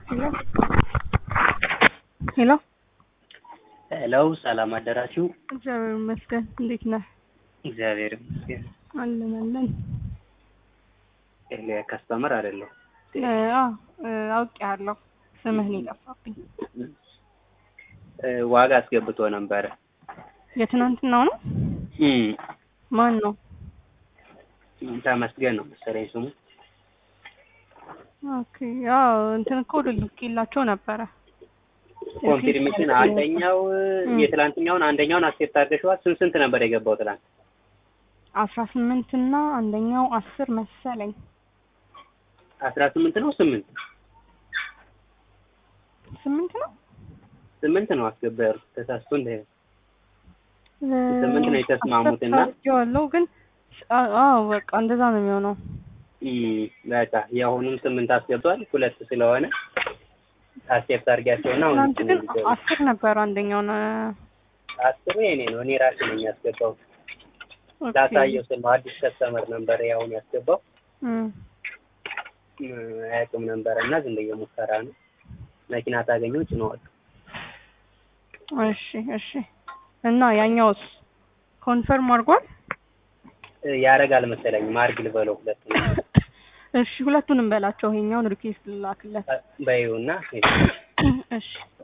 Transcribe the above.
ሄሎ ሄሎ ሄሎ ሰላም አደራችሁ። እግዚአብሔር ይመስገን። እንዴት ነህ? እግዚአብሔር ይመስገን። አለን አለን። ኤልያ ከስተመር አይደለሁ። አዎ አውቄያለሁ። ስምህን የጠፋብኝ እ ዋጋ አስገብቶ ነበረ። የትናንትናው ነው። እም ማን ነው? ተመስገን ነው መሰለኝ ስሙ። ኦኬ ያው እንትን እኮ ልኬላቸው ነበረ። ኮንፊርሜሽን አንደኛው የትላንትኛውን አንደኛውን አክሴፕት አድርገሽዋል። ስንት ስንት ነበር የገባው ትላንት? አስራ ስምንት እና አንደኛው አስር መሰለኝ። አስራ ስምንት ነው ስምንት ስምንት ነው ስምንት ነው አስገባ ያሉት ተሳስቶ እንደ ስምንት ነው የተስማሙት እና ያለው ግን አዎ በቃ እንደዛ ነው የሚሆነው። እም በቃ የአሁኑም ስምንት አስገብቷል። ሁለት ስለሆነ አክሴፕት አድርጊያቸውና አሁን ትናንት ግን አስር ነበር አንደኛውን አስሩ የኔ ነው። እኔ ራሴ ነኝ ያስገባው። ላሳየው ስል ነው አዲስ ከስተመር ነበር ያሁን ያስገባው አያውቅም ነበረ እና ዝም ብዬ ሙከራ ነው። መኪና ታገኘው ጭነዋል። እሺ እሺ። እና ያኛውስ ኮንፈርም አድርጓል? ያረጋል መሰለኝ ማርግ ልበለው ሁለት ነው እሺ ሁለቱንም በላቸው። ይሄኛውን ሪኩዌስት ልላክለት በይውና እሺ